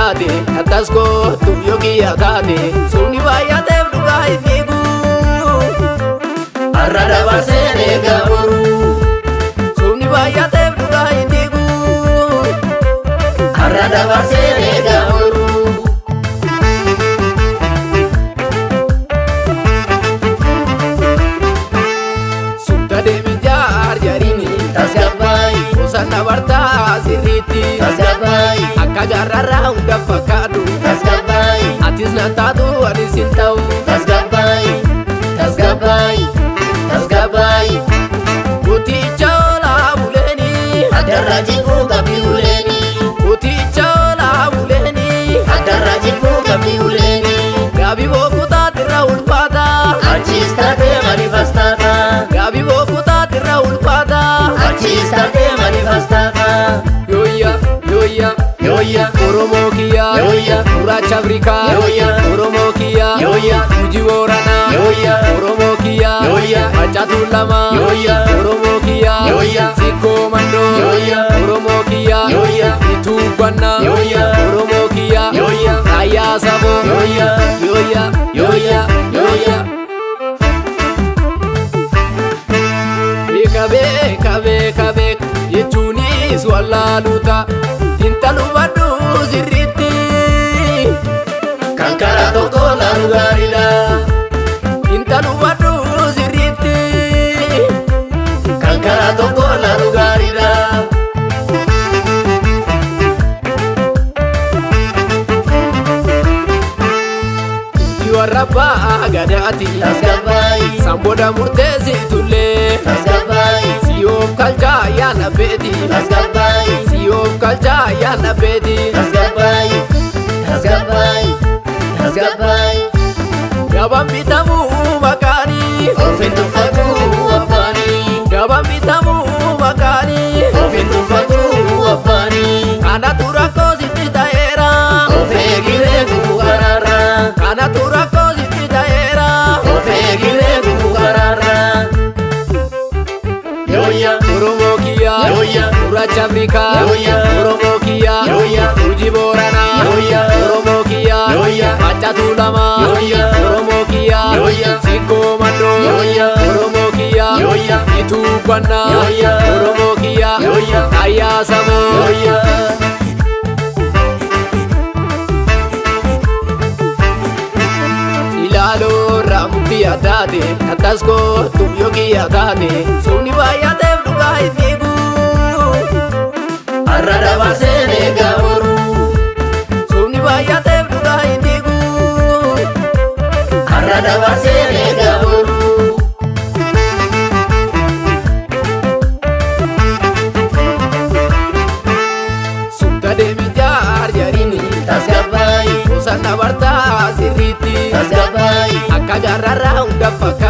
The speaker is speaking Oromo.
taate akkas gootu yookiin taate sumni baay'ateef dhugaa hin dhiigu. Har'a dabarsee eegaa boruu. Sumni baay'ateef dhugaa hin dhiigu. Har'a dabarsee eegaa boruu. Sumta deemi jaar jariini. Tasgabaayi. Kuusan dabartaa sirriitti. Tasgabaayi. Akka gaarrarraa hunda fakkaatu. Tasgabaayi. Atis na taatu anis hin ta'u. Tasgabaayi. Tasgabaayi. Tasgabaayi. Kuticha oolaa buleeni. Addarra jifuu qabdi uleeni. Kuticha oolaa buleeni. Addarra jifuu qabdi uleeni. Gaabii bookutaatirra ulfaata. Achiis taatee manifestaata. Gaabii bookutaatirra ulfaata. Achiis taatee manifestaata. Yooyya yooyya Yooyya. Oromoo kiyya Yooyya. Gurraacha Afrikaa Yooyya. Oromoo kiyya Yooyya. Guji Booranaa Yooyya. Oromoo kiyya Yooyya. Maccatuu Lamaa Yooyya. Oromoo kiyya Yooyya. Sikkoo Mandoo Yooyya. Oromoo kiyya Yooyya. Ituu Bannaa Yooyya. Oromoo kiyya Yooyya. Raayyaa Saboo Yooyya. Yooyya Yooyya. Yooyya Beeka beeka beeka beeka jechuunis wallaaluuta Tintalu badhu sirriitti Kan karaa tokko laalu gaariidha. Tintalu badhu sirriitti Kan karaa tokko laalu gaariidha. warra abbaa gadaati Tasgabaayi. Samboda murteessitullee Tasgabaayi. Siyoof kalchaa yaala beeti Tasgabaayi. Siyoof kalchaa yaala beeti Tasgabaayi. Tasgabaayi. Tasgabaayi. Gabaan bitamuu makaanii Ofiin tuffatuu abbaanii. Gabaan bitamuu makaanii Ofiin tuffatuu abbaanii. Kanatu rakkoo sitti ta'eera Of eegiree gufuu karaarraa. Kanatu rakkoo sitti ta'eera Of eegiree gufuu karaarraa. Yooyya. Oromoo kiyya Yooyya. Gurraacha Afrikaa Yooyya. Oromoo kiyya Yooyya. Guji Booranaa Yooyya. Oromoo kiyya Yooyya. Maccatuu Lamaa Yooyya. Oromoo kiyya Yooyya. Sikkoo Mandoo Yooyya. Oromoo kiyya Yooyya. Ituu Bannaa Yooyya. Oromoo kiyya Yooyya. Raayyaa Saboo Yooyya. ilaaloo raamukti yaadaate akkas gootu yookiin yaadaate sumni baay'ateef dhugaa hin dhiigu Har'a dabarsee eegaa boruu. sumni baay'ateef dhugaa hin dhiigu Har'a dabarsee eegaa boruu. sumta deemi jaar jariini Tasgabaayi. kuusan dabartaa sirriitti Tasgabaayi. akka gaarrarraa hunda fakkaatu